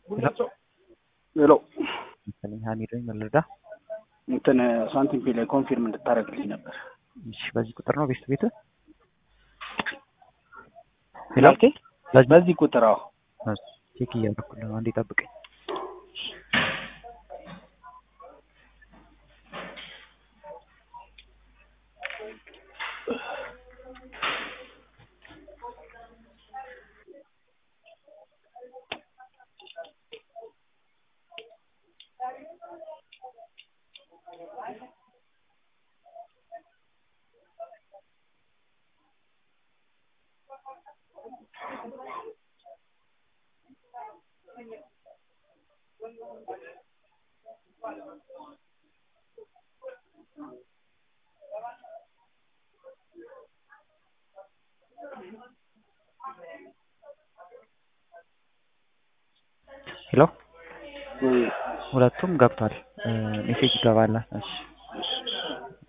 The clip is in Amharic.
ሄሎ መሰለኝ ሀሚድ ነኝ መለዳ እንትን ሳንቲም ፔ ላይ ኮንፊርም እንድታደርግልኝ ነበር። እሺ በዚህ ቁጥር ነው ቤት ቤት ሄሎ ማለቴ በዚህ ቁጥር አዎ። ቼክ እያደረኩልህ ነው። አንዴ ጠብቀኝ። ሄሎ ሁለቱም ገብቷል። ሜሴጅ ይገባል። እሺ